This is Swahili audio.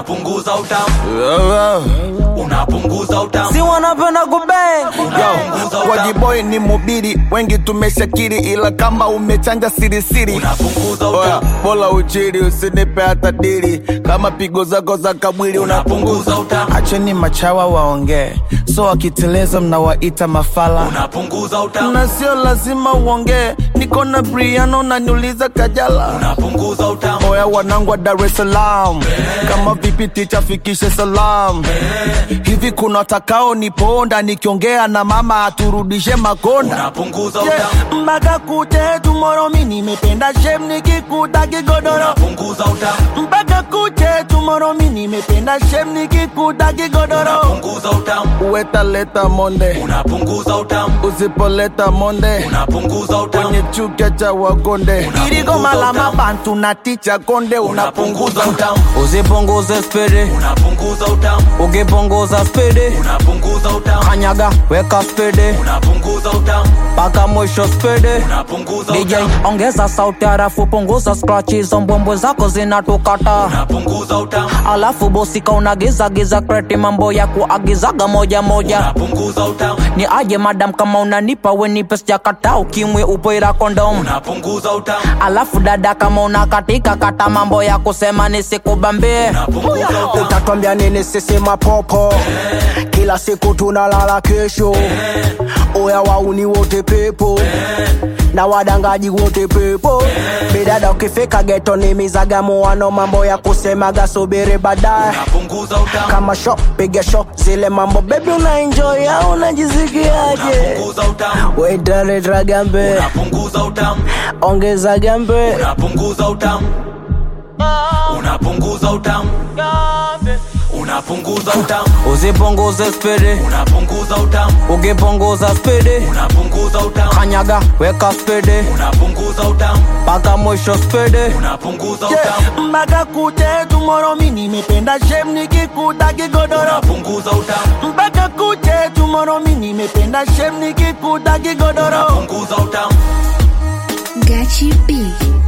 unapunguza utamu unapunguza utamu si wanapenda kubeng unapunguza utamu wajiboy ni mubiri wengi tumeshakiri ila kama umechanja sirisiri unapunguza Oya, utamu bola uchiri usinipe hata dili kama pigo zako za kabwili unapunguza utamu acheni machawa waongee so wakiteleza mnawaita mafala unapunguza utamu na sio lazima uongee niko na briano naniuliza kajala unapunguza utamu oya wanangu wa dar es salaam kama vipi ticha fikishe salam hivi kuna watakao niponda nikiongea na mama aturudishe makonda unapunguza Yeah, utamu mpaka kute tumoro mi nimependa shem nikikuta kigodoro unapunguza utamu mpaka kuche tumoro mi nimependa shem nikikuta kigodoro unapunguza utamu uwetaleta monde unapunguza utamu usipoleta monde unapunguza utamu kwenye chuka cha wagonde irigoma la mabantu na ticha konde unapunguza unapunguza utamu usipunguze spidi unapunguza utamu ukipunguza spidi unapunguza utamu kanyaga weka spidi unapunguza utamu mpaka mwisho spidi unapunguza DJ utamu ongeza sauti harafu punguza scratch hizo mbwembwe zako zinatukata unapunguza utamu alafu bosika unagiza giza kreti mambo ya kuagizaga moja moja unapunguza utamu ni aje madam kama unanipa wenipe sijakata ukimwe upoira kondom unapunguza utamu alafu dada kama unakatika kata mambo ya kusema nisikubambie unapunguza utamu utatwambia nini sisi mapopo kila siku tunalala kesho oya wauni wote pepo na wadangaji wote pepo bidada ukifika geto ni mizagamuano mambo ya kusemaga subiri baadaye unapunguza utamu kama sho piga sho zile mambo bebi unaenjoy au unajisikiaje unapunguza utamu wetaleta gambe unapunguza utamu ongeza gambe unapunguza utamu unapunguza utamu unapunguza utamu usipunguze spidi unapunguza utamu ukipunguza spidi unapunguza utamu kanyaga weka spidi unapunguza utamu mpaka mwisho spidi unapunguza utamu mpaka kuche tumoro mi nimependa shem nikikuta kigodoro unapunguza utamu mpaka kuche tumoro mi nimependa shem nikikuta kigodoro unapunguza utamu Gachi B.